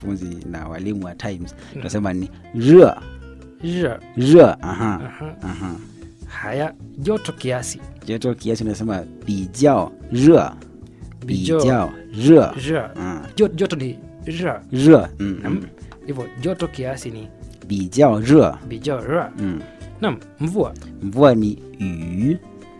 funzi na walimu wa times tunasema ni re Re. re aha Aha. aha haya joto kiasi joto kiasi unasema bijao re Bijao. bijao re Re. Ah, Jo- joto ni re. re mm, mm. hivyo joto kiasi ni bijao re bijao re. mm. nam mvua mvua ni yu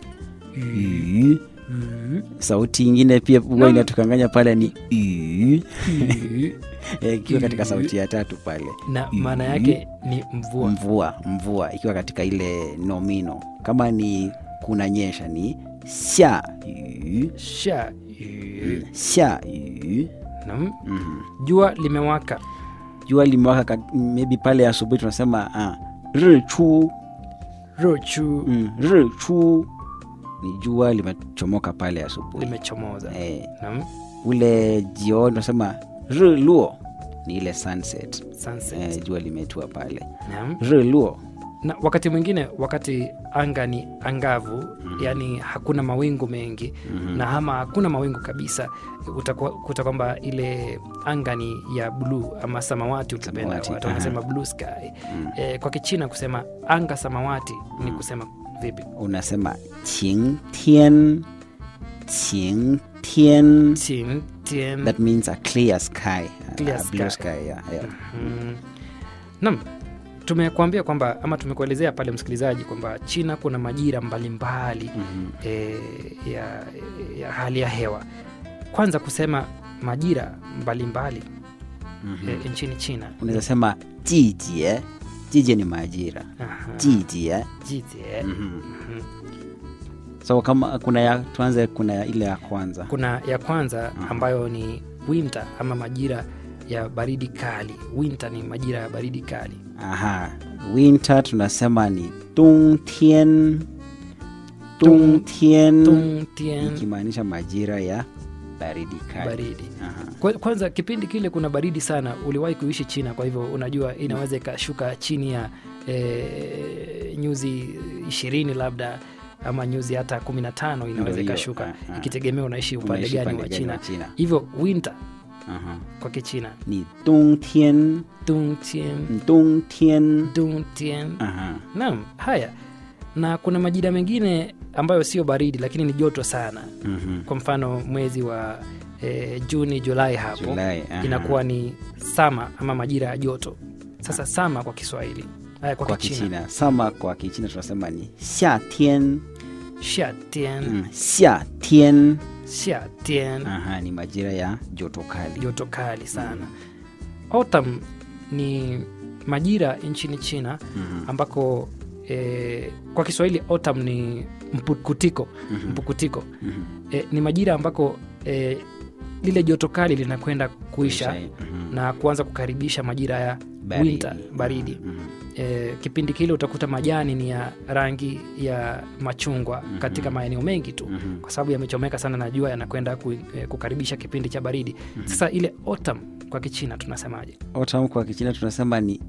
yu Mm. sauti ingine pia huwa inatukanganya pale ni yu Yu. Eh, ikiwa katika sauti ya tatu pale na Yu. maana yake ni mvua mvua mvua ikiwa katika ile nomino kama ni kunanyesha ni xia yu sha yu. xia yu nam Mhm. jua limewaka jua limewaka ka- maybe pale asubuhi tunasema ah, ri chu rochu mm, ri chu ni jua limechomoka pale asubuhi limechomoza eh, nam ule jioni tunasema ri luo ni ile sunset sunset eh, jua limetua pale nam ri luo na wakati mwingine wakati anga ni angavu yani hakuna mawingu mengi na ama hakuna mawingu kabisa utakuwa- kuta kwamba ile anga ni ya bluu ama samawati ukipenda Samawati, watu aha. wanasema blue sky e, kwa kichina kusema anga samawati ni kusema vipi unasema qing tian qing tian Qing tian that means a clear sky Clear a blue sky. sky yeah, yeah. Mm. Naam, tumekuambia kwamba ama tumekuelezea pale msikilizaji kwamba China kuna majira mbalimbali Mhm. e, ya, ya hali ya hewa. Kwanza kusema majira mbalimbali Mhm. e, nchini China. unaweza sema jijie jijie ni majira Aha, jijie jijie. Mhm. Mhm. so kama kuna ya tuanze kuna ya ile ya kwanza Kuna ya kwanza ambayo ni winter ama majira ya baridi kali. Winter ni majira ya baridi kali. aha winter tunasema ni dongtian dongtian Dongtian, ikimaanisha majira ya baridi kali baridi. Aha. Kwa- kwanza kipindi kile kuna baridi sana uliwahi kuishi china kwa hivyo unajua inaweza ikashuka chini ya e, nyuzi ishirini labda ama nyuzi hata kumi na tano Ndio inaweza hiyo, ikashuka ah, ah. ikitegemea unaishi upande Unaishi gani upande wa gani china wa China. hivyo winter Aha. kwa kichina ni dongtian dungtien dongtian dungtien Aha. naam haya na kuna majira mengine ambayo sio baridi lakini ni joto sana Mhm. kwa mfano mwezi wa e, juni julai hapo Julai, aha. inakuwa ni sama ama majira ya joto sasa sama kwa kiswahili haya kwa, kwa kichina kichina sama kwa kichina tunasema ni xiatian shiatien mm, xiatian shiatien aha ni majira ya joto kali joto kali sana autumn ni majira nchini china Mhm. ambako e, kwa kiswahili autumn ni mpukutiko mpukutiko Mhm. e, ni majira ambako e, lile joto kali linakwenda kuisha Mhm. na kuanza kukaribisha majira ya Baridi. winter baridi Mhm. e, kipindi kile utakuta majani ni ya rangi ya machungwa mm-hmm. katika maeneo mengi tu Mhm. kwa sababu yamechomeka sana na jua yanakwenda ku, e, kukaribisha kipindi cha baridi mm-hmm. sasa ile autumn kwa kichina tunasemaje autumn kwa kichina tunasema ni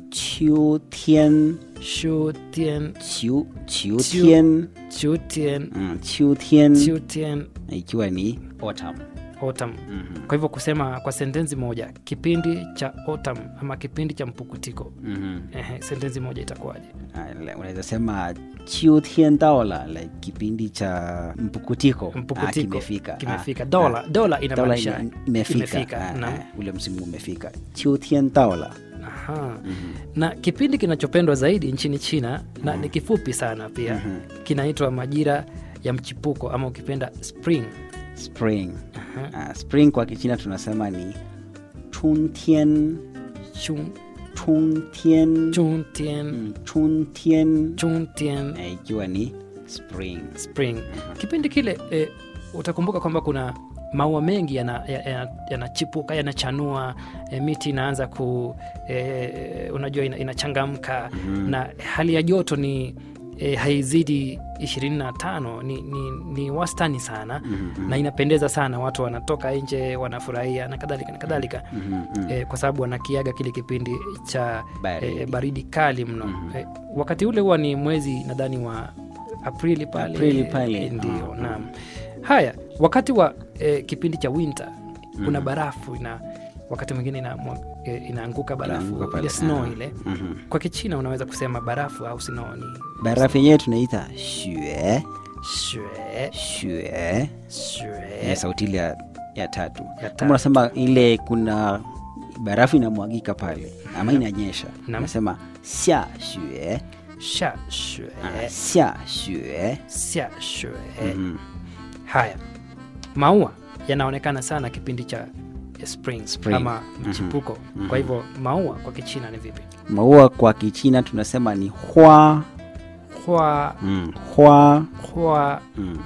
qiutian shutien qiu qiutian chutien mm, qiutian chutien ikiwa ni autumn autumn Mhm. kwa hivyo kusema kwa sentensi moja kipindi cha autumn ama kipindi cha mpukutiko Mhm. Ehe, sentensi moja itakuwaje Ah, le- unaweza sema qiutian daola like kipindi cha mpukutiko Ah, mpukutiko kimefika kimefika Ah, dola ah. dola Dola inamaanisha ime- imefika, imefika, Ah, naam. ah, ule msimu umefika qiutian daola Aha. na kipindi kinachopendwa zaidi nchini china na ni kifupi sana pia Mhm. kinaitwa majira ya mchipuko ama ukipenda spring spring Aha. Ah, spring kwa kichina tunasema ni chuntian Chun- chuntian chuntian Mm, chuntian chuntian Eh, ikiwa ni spring spring kipindi kile e, utakumbuka kwamba kuna maua mengi yanachipuka yana, yana yanachipuka, yanachanua e, miti inaanza ku e, unajua ina, inachangamka Mhm. na hali ya joto ni e, haizidi 25 ni, ni, ni wastani sana Mhm, na inapendeza sana watu wanatoka nje wanafurahia na kadhalika na kadhalika mhm, mhm. e, kwa sababu wanakiaga kile kipindi cha Baridi. e, baridi kali mno Mhm. e, wakati ule huwa ni mwezi nadhani wa aprili pale Aprili pale. E, ndio Ah, naam haya wakati wa e, kipindi cha winter kuna barafu ina wakati mwingine ina, e, inaanguka barafu Inaanguka pale, ile snow ah. ile Mhm. kwa kichina unaweza kusema barafu au snow ni barafu yenyewe tunaita shue shue, shue shue, Eh, sauti ile ya, ya tatu ya kama tatu. unasema ile kuna barafu inamwagika pale ama inanyesha Naam. unasema xia xue sha shue, ah, xia xue xia shue. Mhm. Haya, maua yanaonekana sana kipindi cha spring, Spring. ama mchipuko. Kwa hivyo maua kwa kichina ni vipi? maua kwa kichina tunasema ni hua Hua, mm. hua hua, mm.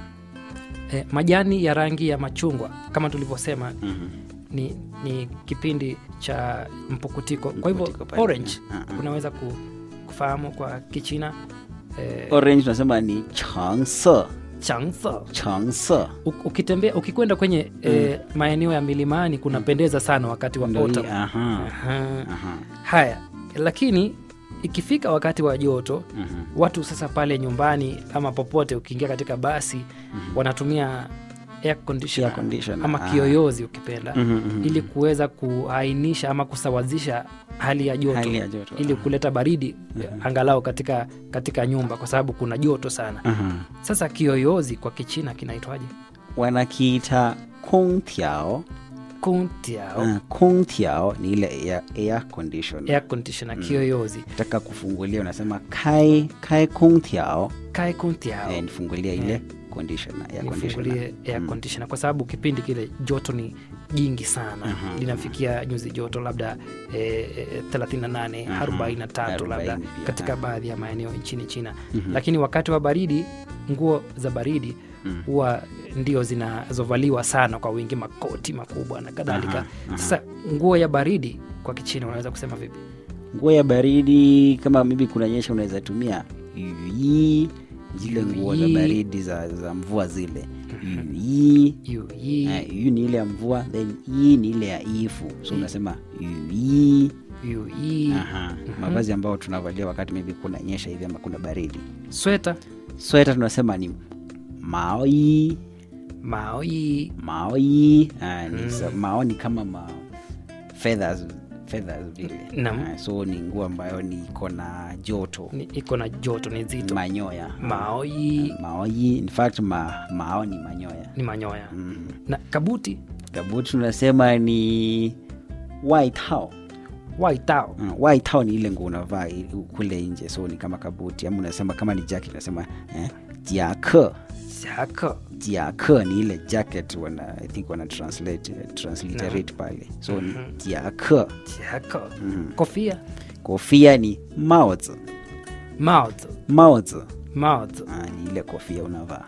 eh, majani ya rangi ya machungwa kama tulivyosema Mhm. ni, ni kipindi cha mpukutiko. Kwa hivyo Mpukutiko pale. orange Ah, ah. unaweza ku, kufahamu kwa kichina eh, orange tunasema ni changse changse. changse U- ukitembea ukikwenda kwenye eh, maeneo ya milimani kunapendeza sana wakati wa Ndio hii, autumn. aha, Aha. aha. Haya, lakini ikifika wakati wa joto Mhm. watu sasa pale nyumbani ama popote ukiingia katika basi wanatumia air conditioner, Air conditioner, ama ah. kiyoyozi ukipenda Mhm, mhm. ili kuweza kuainisha ama kusawazisha hali ya joto, Hali ya joto, ili kuleta baridi angalau katika, katika nyumba kwa sababu kuna joto sana. Aha. Sasa kiyoyozi kwa Kichina kinaitwaje? wanakiita kongtiao Kuntiao, uh, kongtiao ni ile air, air condition air conditioner, kiyoyozi taka kufungulia unasema kai kai kongtiao kai kuntiao eh, nifungulia ile conditioner air conditioner nifungulie air conditioner kwa sababu kipindi kile joto ni jingi sana linafikia nyuzi joto labda eh, eh, 38 43 labda 40 pia, katika ah. baadhi ya maeneo nchini China lakini wakati wa baridi nguo za baridi huwa ndio zinazovaliwa sana kwa wingi makoti makubwa na kadhalika Aha, aha. sasa nguo ya baridi kwa kichina unaweza kusema vipi nguo ya baridi kama mibi kunanyesha unaweza tumia yui zile nguo za Yui. baridi za, za mvua zile yui yu yi uh, yu ni ile ya mvua then i ni ile ya ifu so unasema yui yu yi Aha. mavazi ambayo tunavalia wakati maybe kunanyesha hivi ama kuna baridi sweta sweta tunasema ni maoi mao yi maoi ah, ni sa- mao ni kama ma feathers feathers vile Naam. Ah, so ni nguo ambayo ni iko na joto ni- iko na joto ni zito manyoya mao yi maoi in fact ma, mao ni manyoya ni manyoya mm. na kabuti kabuti tunasema ni waitao waitao Mm, waitao ni ile nguo unavaa i- kule nje so ni kama kabuti ama unasema kama ni jacket unasema eh, jiake shaka jiake ni ile jacket wana, i think wana translate, transliterate pale so ni jiake shaka kofia kofia ni maozi mouth maozi mouth ah, ni ile kofia unavaa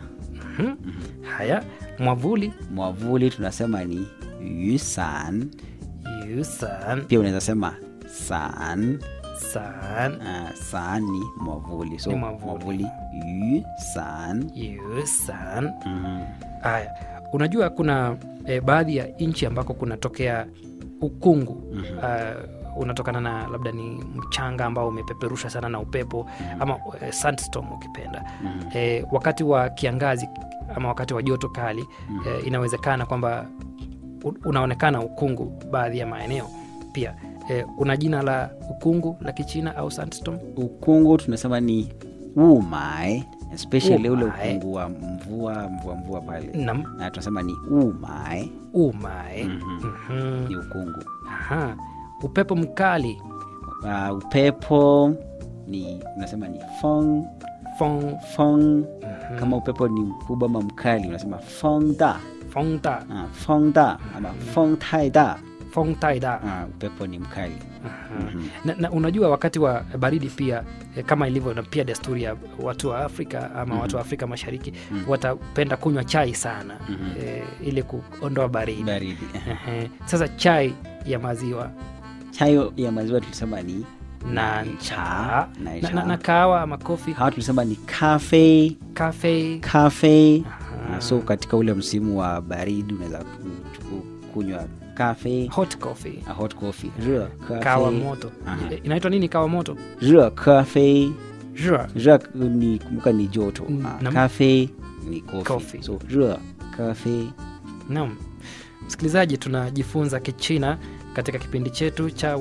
haya mwavuli mwavuli tunasema ni yusan yusan pia unaweza sema san san uh, san ni mwavuli so Ni mwavuli. mwavuli yusan yusan mm haya unajua kuna e, baadhi ya nchi ambako kunatokea ukungu uh, unatokana na labda ni mchanga ambao umepeperusha sana na upepo ama e, sandstorm ukipenda e, wakati wa kiangazi ama wakati wa joto kali e, inawezekana kwamba u- unaonekana ukungu baadhi ya maeneo pia e, una jina la ukungu la kichina au sandstorm ukungu tunasema ni umai especially ule Umai. ukungu wa mvua mvua mvua pale nam na tunasema ni umai umae Mhm. Mhm. ni ukungu Aha. upepo mkali uh, upepo ni unasema ni fong fong, fong kama upepo ni mkubwa ama mkali unasema fong da fongta uh, fong da ama fong tai da fong taida uh, upepo ni mkali Mhm. na, na unajua wakati wa baridi pia eh, kama ilivyo na pia desturi ya watu wa afrika ama watu wa afrika mashariki watapenda kunywa chai sana eh, ili kuondoa baridi baridi Ehe. sasa chai ya maziwa chai ya maziwa tulisema ni nancha na, Nancha. na, na kahawa ama kofi hawa tulisema ni cafe kafe cafe uh, so katika ule msimu wa baridi unaweza ku- ku- kunywa cafe hot coffee a hot coffee re kawa moto Aha. Eh, inaitwa nini kawa moto re cafe Jua. re ni kumbuka ni joto Mm, Ah, nam. cafe ni coffee, Coffee. so re cafe Naam, msikilizaji, tunajifunza Kichina katika kipindi chetu cha